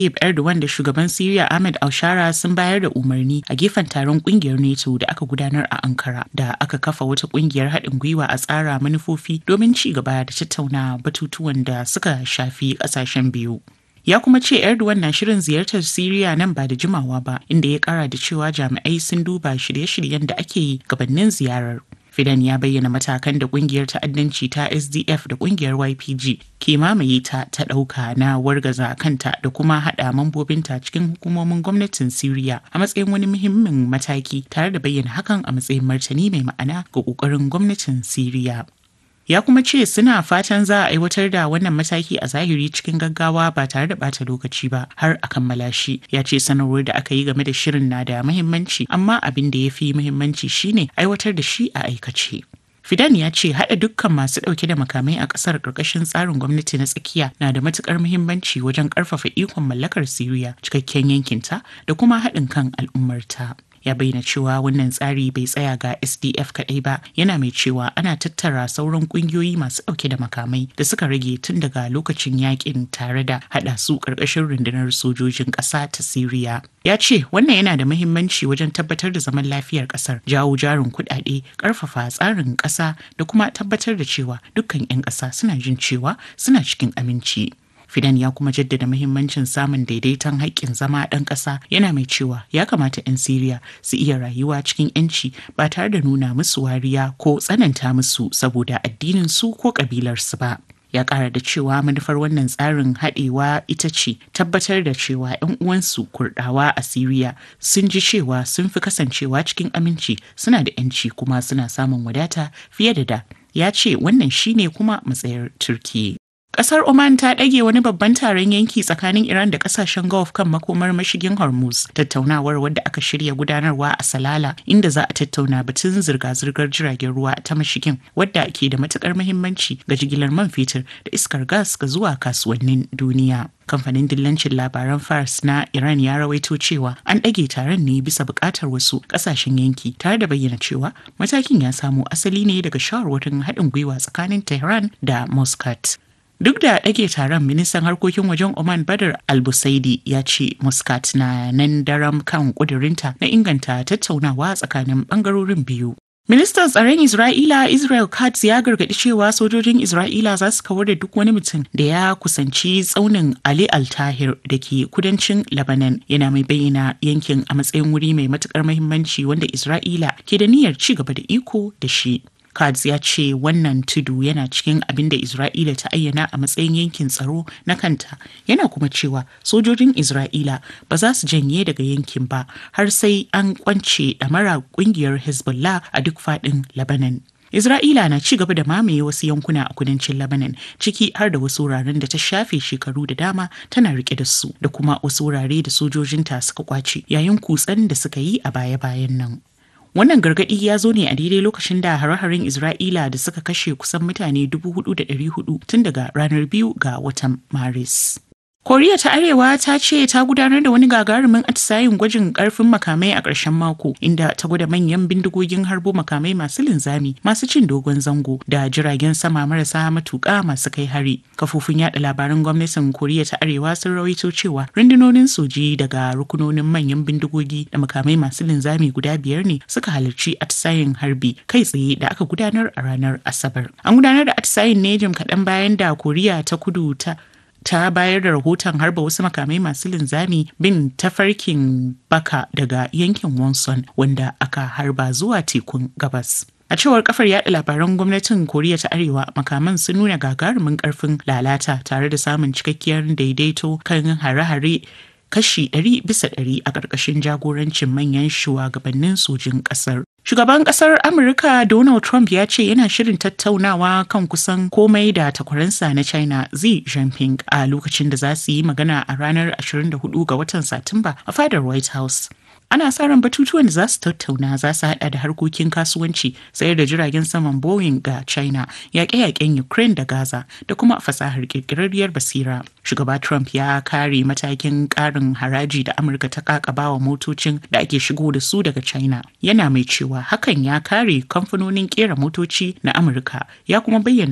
Tayyip Erdogan da shugaban Siriya Ahmed Alshara sun bayar da umarni a gefen taron kungiyar NATO da aka gudanar a Ankara da aka kafa wata kungiyar haɗin gwiwa a tsara manufofi domin ci gaba da tattauna batutuwan da suka shafi ƙasashen biyu. Ya kuma ce Erdogan na shirin ziyartar Siriya nan ba da jimawa ba, inda ya kara da cewa jami'ai sun duba shirye-shiryen da ake yi gabanin ziyarar. Fidan ya bayyana matakan da kungiyar ta'addanci ta SDF da kungiyar YPG ke mamaye ta ta ɗauka na wargaza kanta da kuma haɗa mambobinta cikin hukumomin gwamnatin Siriya a matsayin wani muhimmin mataki tare da bayyana hakan a matsayin martani mai ma'ana ga ƙoƙarin gwamnatin Siriya. ya kuma ce suna fatan za a aiwatar da wannan mataki a zahiri cikin gaggawa ba tare da bata lokaci ba har a kammala shi ya ce sanarwar da aka yi game da shirin na da muhimmanci amma abin da ya fi muhimmanci shine aiwatar da shi a aikace Fidan ya ce haɗa dukkan masu ɗauke da makamai a ƙasar ƙarƙashin tsarin gwamnati na tsakiya na da matuƙar muhimmanci wajen ƙarfafa ikon mallakar Siriya cikakken yankinta da kuma haɗin kan al'ummarta. ya bayyana cewa wannan tsari bai tsaya ga sdf kaɗai ba yana mai cewa ana tattara sauran ƙungiyoyi masu ɗauke da makamai da suka rage tun daga lokacin yakin tare da haɗa su ƙarƙashin rundunar sojojin ƙasa ta siriya ya ce wannan yana da muhimmanci wajen tabbatar da zaman lafiyar ƙasar jawo jarin kuɗaɗe ƙarfafa tsarin ƙasa da kuma tabbatar da cewa dukkan 'yan ƙasa suna jin cewa suna cikin aminci Fidan ya kuma jaddada muhimmancin samun daidaiton haƙƙin zama ɗan ƙasa yana mai cewa ya kamata 'yan Siriya su iya rayuwa cikin 'yanci ba tare da nuna musu wariya ko tsananta musu saboda addinin su ko ƙabilarsu ba. ya ƙara da cewa manufar wannan tsarin haɗewa ita ce tabbatar da cewa 'yan uwansu kurɗawa a Siriya sun ji cewa sun fi kasancewa cikin aminci suna da 'yanci kuma suna samun wadata fiye da da. Ya ce wannan shine kuma matsayar Turkiyya. Kasar Oman ta ɗage wani babban taron yanki tsakanin Iran da kasashen Gulf kan makomar mashigin Hormuz. Tattaunawar wadda aka shirya gudanarwa a Salala inda za a tattauna batun zirga-zirgar jiragen ruwa ta mashigin wadda ke da matukar muhimmanci ga jigilar man fetur da iskar gas ga zuwa kasuwannin duniya. kamfanin dillancin labaran fars na iran ya rawaito cewa an ɗage taron ne bisa buƙatar wasu ƙasashen yanki tare da bayyana cewa matakin ya samo asali ne daga shawarwarin haɗin gwiwa tsakanin tehran da muscat Duk da ɗage taron ministan harkokin wajen Oman Badar Albusaidi ya ce Muscat na nan daram kan ƙudurinta na inganta tattaunawa tsakanin ɓangarorin biyu. Ministan tsaron Isra'ila Israel Katz ya gargaɗi cewa sojojin Isra'ila za su kawar da duk wani mutum da ya kusanci tsaunin Ali Al-Tahir da ke kudancin Lebanon yana mai bayyana yankin a matsayin wuri mai matukar muhimmanci wanda Isra'ila ke da niyyar ci gaba da iko da shi. Katz ya ce wannan tudu yana cikin abin da Isra'ila ta ayyana a matsayin yankin tsaro na kanta yana kuma cewa sojojin Isra'ila ba za su janye daga yankin ba har sai an kwance ɗamara ƙungiyar Hezbollah a duk faɗin Lebanon. Isra'ila na ci gaba da mamaye wasu yankuna a kudancin Lebanon ciki har da wasu wuraren da ta shafe shekaru da dama tana rike da su da kuma wasu wurare da sojojinta suka kwace yayin kutsen da suka yi a baya-bayan nan. Wannan gargaɗi ya zo ne a daidai lokacin da hare-haren Isra'ila da suka kashe kusan mutane 4,400 tun daga ranar biyu ga watan Maris. Koriya ta Arewa ta ce ta gudanar da wani gagarumin atisayin gwajin karfin makamai a ƙarshen mako inda ta gwada manyan bindigogin harbo makamai masu linzami masu cin dogon zango da jiragen sama marasa matuƙa masu kai hari. Kafofin yada labaran gwamnatin Koriya ta Arewa sun rawaito cewa rundunonin soji daga rukunonin manyan bindigogi da makamai masu linzami guda biyar ne suka halarci atisayin harbi kai tsaye da aka gudanar a ranar Asabar. An gudanar da atisayin ne jim kaɗan bayan da Koriya ta kudu ta ta bayar da rahoton harba wasu makamai masu linzami bin tafarkin baka daga yankin wonson wanda aka harba zuwa tekun gabas a cewar kafar yada labaran gwamnatin koriya ta arewa makaman sun nuna gagarumin karfin lalata tare da samun cikakkiyar daidaito kan hare-hare kashi 100 bisa 100 a ƙarƙashin jagorancin manyan shugabannin sojin ƙasar. Shugaban ƙasar Amurka Donald Trump ya ce yana shirin tattaunawa kan kusan komai da takwaransa na China Xi Jinping a lokacin da za su yi magana a ranar 24 ga watan Satumba a fadar White House. ana sa ran batutuwan da za su tattauna za su hada da harkokin kasuwanci sayar da jiragen saman boeing ga china yaƙe-yaƙen ukraine da gaza da kuma fasahar ƙirƙirarriyar basira shugaba trump ya kare matakin ƙarin haraji da amurka ta kakaba wa motocin da ake shigo da su daga china yana mai cewa hakan ya kare kamfanonin ƙera motoci na amurka ya kuma bayyana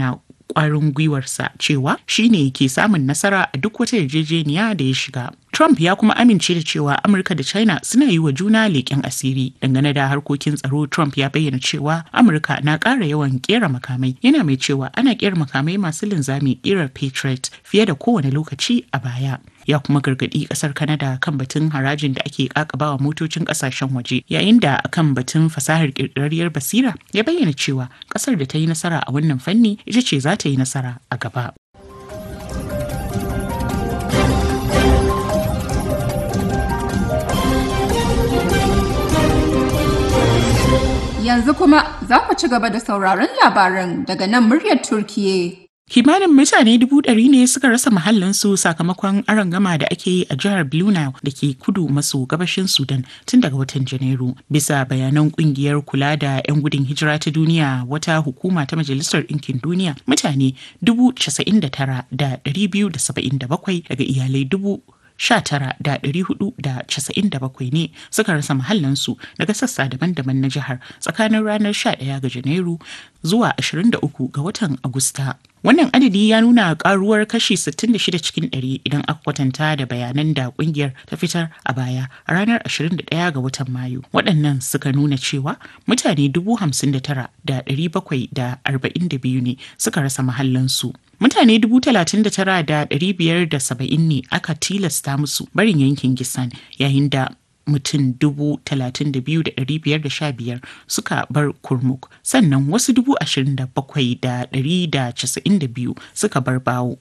kwarin gwiwarsa cewa shine ke samun nasara a duk wata yarjejeniya da ya shiga. Trump ya kuma amince da cewa Amurka da China suna yi wa juna leƙen asiri. Dangane da harkokin tsaro, Trump ya bayyana cewa Amurka na ƙara yawan ƙera makamai. Yana mai cewa ana ƙera makamai masu linzami ƙirar Patriot fiye da kowane lokaci a baya. Ya kuma gargaɗi ƙasar Canada kan batun harajin da ake ƙaƙabawa motocin ƙasashen waje. Yayin da kan batun fasahar ƙirƙirarriyar basira ya bayyana cewa ƙasar da ta yi nasara a wannan fanni ita ce za ta yi nasara a gaba. Yanzu kuma za ku ci gaba da sauraron labaran daga nan muryar Turkiye. Kimanin mutane dubu ɗari ne suka rasa mahallinsu sakamakon arangama da ake yi a jihar Blue Nile da ke kudu maso gabashin Sudan tun daga watan Janairu. Bisa bayanan kungiyar kula da 'yan gudun hijira ta duniya wata hukuma ta Majalisar Ɗinkin Duniya mutane dubu casa'in da tara da ɗari biyu da saba'in da bakwai daga iyalai dubu 19,497 ne suka rasa mahallansu daga sassa daban-daban na jihar tsakanin ranar 11 ga Janairu zuwa 23 ga watan Agusta. Wannan adadi ya nuna karuwar kashi 66 cikin 100 idan aka kwatanta da bayanan da kungiyar ta fitar a baya a ranar 21 ga watan Mayu. Waɗannan suka nuna cewa mutane 59,742 ne suka rasa mahallansu. Mutane 39,570 ne aka tilasta musu barin yankin Gisan yayin da mutum dubu talatin da biyu da ɗari biyar da sha biyar suka bar kurmuk sannan wasu dubu ashirin da bakwai da ɗari da casa'in da biyu suka bar bawo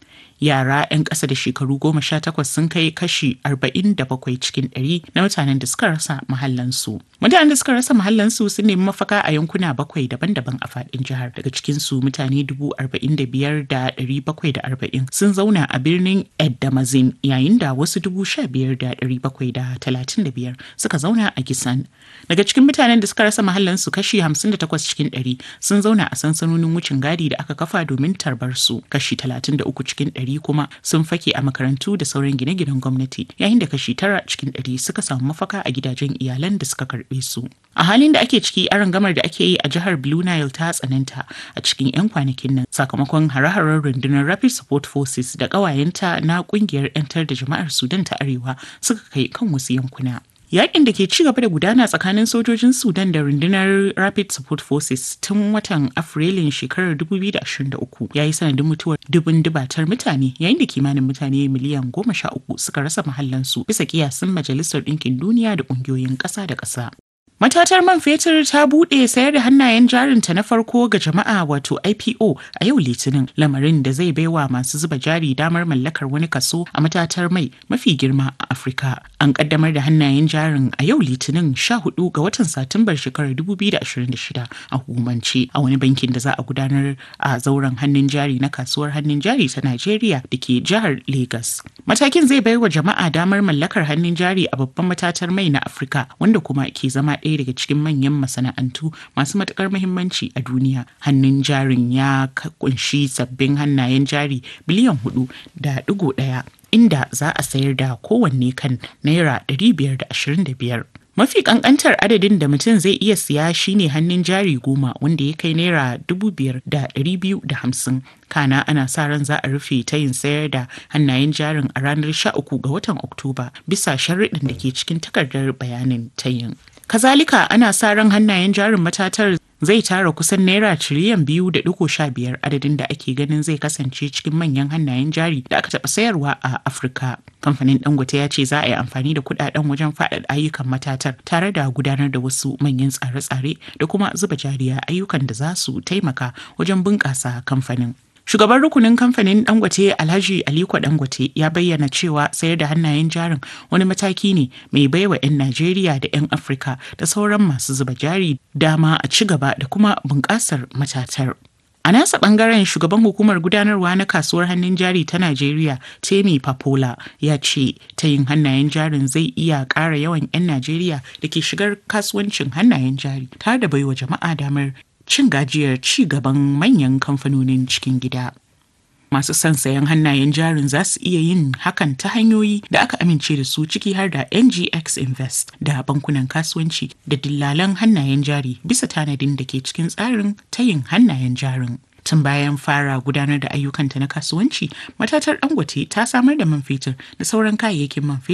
yara 'yan ƙasa da shekaru goma sha takwas sun kai kashi arba'in da bakwai cikin ɗari na mutanen da suka rasa mahallansu mutanen da suka rasa mahallansu sun nemi mafaka a yankuna bakwai daban-daban a faɗin jihar daga cikinsu mutane dubu arba'in da biyar da ɗari bakwai da arba'in sun zauna a birnin eddamazin yayin da wasu dubu sha biyar da ɗari bakwai da talatin da biyar suka zauna a gisan daga cikin mutanen da suka rasa mahallansu kashi hamsin da takwas cikin ɗari sun zauna a sansanonin wucin gadi da aka kafa domin tarbar su kashi talatin da uku cikin ɗari kuma sun fake a makarantu da sauran gine-ginen gwamnati yayin da kashi tara cikin ɗari suka samu mafaka a gidajen iyalan da suka karɓe su a halin da ake ciki arangamar da ake yi a jihar blue nile ta tsananta a cikin 'yan kwanakin nan sakamakon hare-haren rundunar rapid support forces da ƙawayenta na ƙungiyar 'yantar da jama'ar sudan ta arewa suka kai kan wasu yankuna Yakin da ke ci gaba da gudana tsakanin sojojin Sudan da rundunar Rapid Support Forces tun watan Afrilun shekarar 2023 ya yi sanadin mutuwar dubun dubatar mutane yayin da kimanin mutane miliyan goma sha uku suka rasa mahallansu bisa kiyasin Majalisar Ɗinkin Duniya da ƙungiyoyin ƙasa da ƙasa. Matatar man fetur ta buɗe sayar da hannayen jarinta na farko ga jama'a wato IPO a yau Litinin lamarin da zai baiwa masu zuba jari damar mallakar wani kaso a matatar mai mafi girma a Afirka. An kaddamar da hannayen jarin a yau Litinin 14 ga watan Satumbar shekarar 2026 a hukumance a wani bankin da za a gudanar a zauren hannun jari na kasuwar hannun jari ta Najeriya da ke jihar Lagos. Matakin zai baiwa jama'a damar mallakar hannun jari a babban matatar mai na Afirka wanda kuma ke zama ɗaya daga cikin manyan masana'antu masu matukar muhimmanci a duniya hannun jarin ya kunshi sabbin hannayen jari biliyan hudu da digo ɗaya inda za a sayar da kowanne kan naira 525 mafi kankantar adadin da mutum zai iya siya shine hannun jari goma wanda ya kai naira dubu biyar da ɗari biyu da hamsin kana ana sa ran za a rufe ta yin sayar da hannayen jarin a ranar sha uku ga watan oktoba bisa sharriɗin da ke cikin takardar bayanin tayin kazalika ana sa ran hannayen jarin matatar zai tara kusan naira tiriliyan biyu da digo sha biyar adadin da ake ganin zai kasance cikin manyan hannayen jari da aka taɓa sayarwa a afirka kamfanin dangote ya ce za a yi amfani da kudaden wajen faɗaɗa ayyukan matatar tare da gudanar da wasu manyan tsare-tsare da kuma zuba jariya ayyukan da za su taimaka wajen bunƙasa kamfanin Shugaban rukunin kamfanin Dangote Alhaji Aliko Dangote ya bayyana cewa sayar da hannayen jarin wani mataki ne mai baiwa 'yan Najeriya da 'yan Afirka da sauran masu zuba jari dama a ci gaba da kuma bunƙasar matatar. A nasa bangaren shugaban hukumar gudanarwa na kasuwar hannun jari ta Najeriya Temi Papola ya ce ta yin hannayen jarin zai iya ƙara yawan 'yan Najeriya da ke shigar kasuwancin hannayen jari tare da baiwa jama'a damar cin gajiyar ci gaban manyan kamfanonin cikin gida. Masu son sayan hannayen jarin za su iya yin hakan ta hanyoyi da aka amince da su ciki har da NGX Invest da bankunan kasuwanci da dillalan hannayen jari bisa tanadin da ke cikin tsarin tayin hannayen jarin. Tun bayan fara gudanar da ayyukanta na kasuwanci, matatar Dangote ta samar da man fetur da sauran kayayyakin man fetur